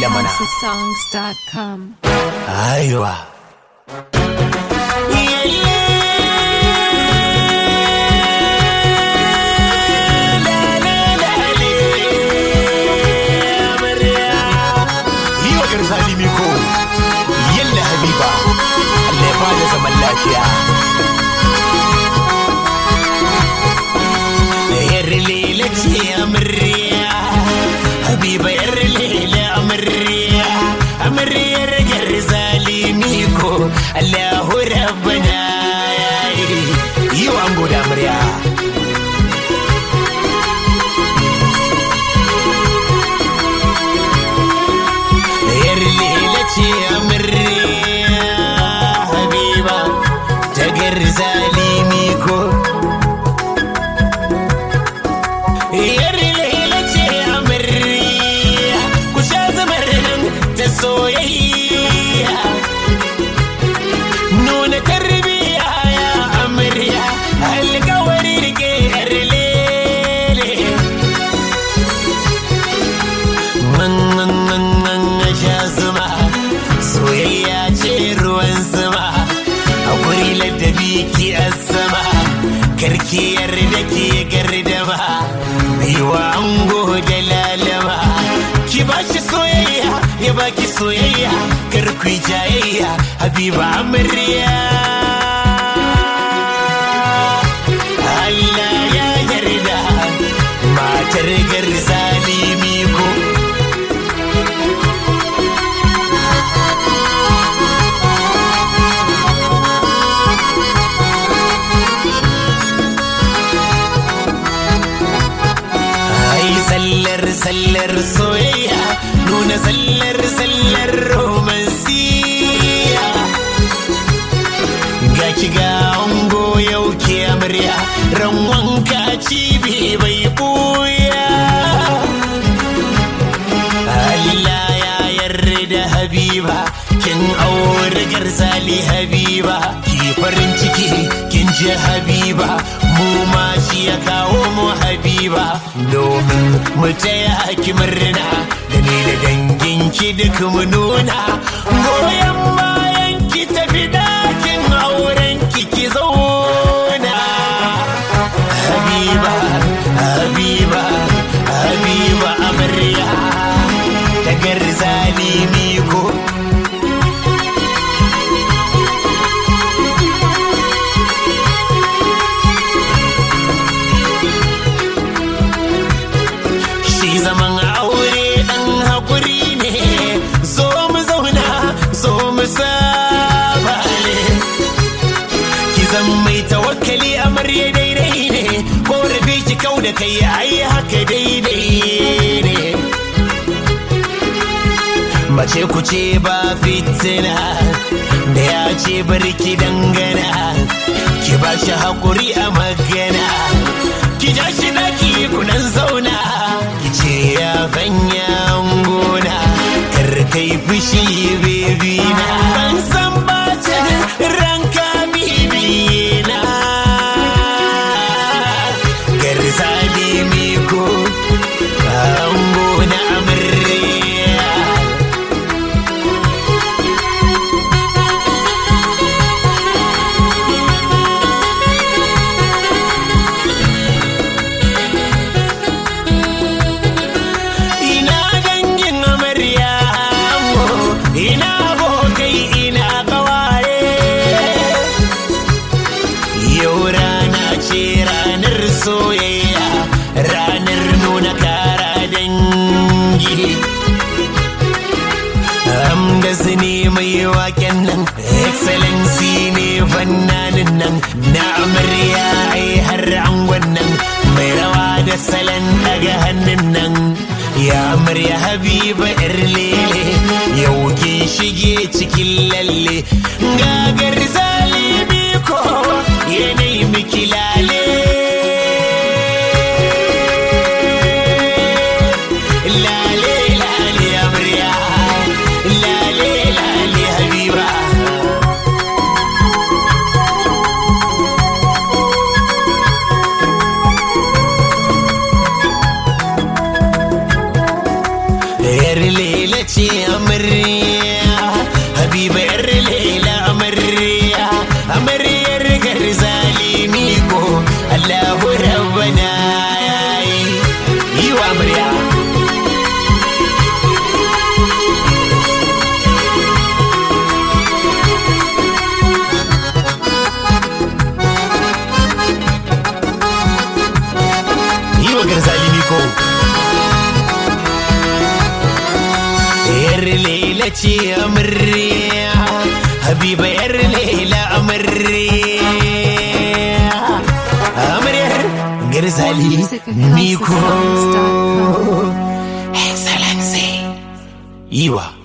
lele mana songs.com. aiwa yi wa garzali miko yalla habiba Allah ya bada zaman lafiya yar lele ce amarya habiba yar lele amarya amaryar garzali miko Allahu rabbana yi wa ango da amarya yar lele ce amarya habiba ta garzali miko yar lele ce amarya ku sha zamar nan ta soyayya nuna tarbiya ya amarya alkawari rike yar lele Mangangangan sha zuma soyayya ce ruwan zuma a guri ladabi ki sama karki yarda ki gardama baiwa ango da lalama ki ba shi soyayya ya baki soyayya kar ku yi jayayya habiba amarya Allah ya yarda matar garzali miko Ai sallar sallar soyayya nuna sallar sallar romansiya ga ki ga ango yau ke amarya ran wanka cibi bai buya Allah ya yarda habiba kin aure garzali habiba ki farin ciki kin ji habiba mu ma shi ya kawo mu habiba domin mu taya ki murna da ni da dangin ki duk mu nuna goyon bayan ki tafi dakin auren ki ki zauna habiba habiba habiba amarya da garzali miko shi zaman aure dan haƙuri ne zo mu zauna zo mu saba ne ki zan mai tawakkali amarya daidai ne ko rabe ki kau da kai ai haka daidai ne mace ku ce ba fitina da ya ce barki dangana ki ba shi haƙuri a magana ki ja shi daki kunan zauna ki ce ya fanya gona kar kai fushi bebi na ban san bacin ranka bibi na garzali miko ango na amarya ina dangin amarya ango ina abokai ina kawaye yau rana ce ranar soyayya ranar nuna kara dangi Amdas ne mai waken nan excellency ne fannanin nan na amarya ai har angon nan mai rawa da salon daga hannun nan ya amarya habiba yar lele yau kin shige cikin lalle gagar zalimi ko yanayi miki lale lale lale amarya lale lale habiba ce amarya habiba yar laila amarya amaryar garzali Music at miko houseofsongs.com. excellency iwa